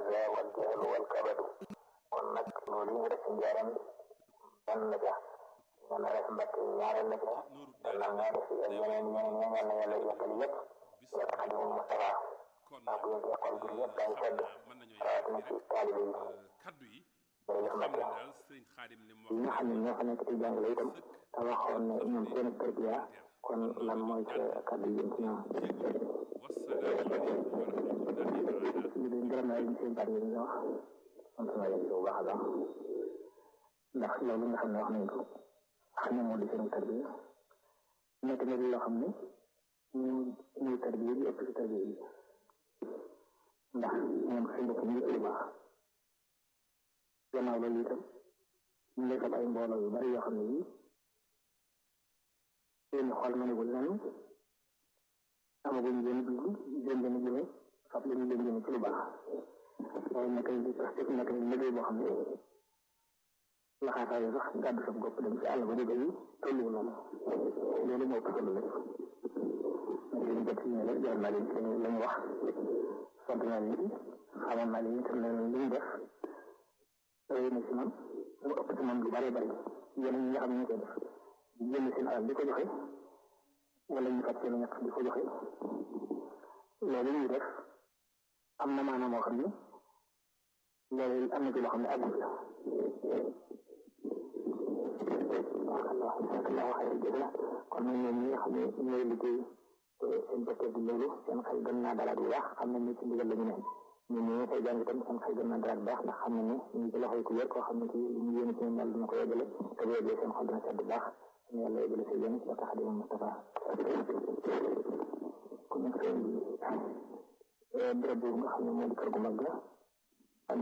aza wal jahlu wal kabadu kon nag loolu yi nga def ci njaaram benn la ca nga na def mbakk ñaareel la ca wala nga def yeneen ñeneen ñeneen na yàlla yekkal yëpp yàlla xadimu Mustafa ndax bu ñu école bi yëpp day sedd rawatina ci taalibe yi kaddu yi jërëjëf xam Mbacke ne daal sëriñ xaadim li mu yi nga xam ne ñoo fa nekk ci jàngale itam te waxoon ne ñoom seen tarbiya kon lan mooy sa kàddu yi ci ñoom wasalaamu aleykum wa rahmatullahi taala ñu leen gërëm naa leen seen baat yi ñu wax sant naa leen bu baax a baax ndax loolu nga xam ne wax nañ ko xam ne moo di seen tarbiya nekk na loo xam ne ñu ñuy tarbiya bi ëpp ci tarbiya yi ndax ñoom seen bopp ñu ëpp lu baax gannaaw loolu itam ñu ngi fab ay mbooloo yu bari yoo xam ne yii seen xol mënagul nañu amaguñ benn dugg jëm benn jëme fab leen leen jëme ci lu baax loolu nag ay def nekk liggéey boo xam ne laxaataayu sax gàddu sa bopp dem ci àll ba di béy tolluwu noonu loolu moo ëpp solo lépp nag li ñu jot si ñëwee jar naa leen seen la ñu wax sant naa leen xamoon naa leen itam ne li ñu def rëy na si man mu ëpp si man lu bari bari yeneen ñi nga xam ne ñu koy def jënd seen alal di ko joxe wala ñu fat seen ñaq di ko joxe loolu ñuy def am na maanaam moo xam ne loolu am na ci loo xam ne àggul la waaw waxee jëg la kon nag ñoom ñi nga xam ne ñooy liggéey te seen bëccëg bi loolu seen xel gën naa dalaat bu baax xam nañ ne ci ndigal la ñu ne ñun ñi koy jàng itam seen xel gën naa dalaat bu baax ndax xam nañ ne ñu ngi ci loxoy ku wér koo xam ne ci li ñu yéene ci ñoom yàlla dina ko yeggale te bu yeggee seen xol dina sedd bu baax ñu yàlla yeggale sa yéene ci tax di Mustafa kon nag seen bi béréb boobu nga xam ne moo di kër gu mag la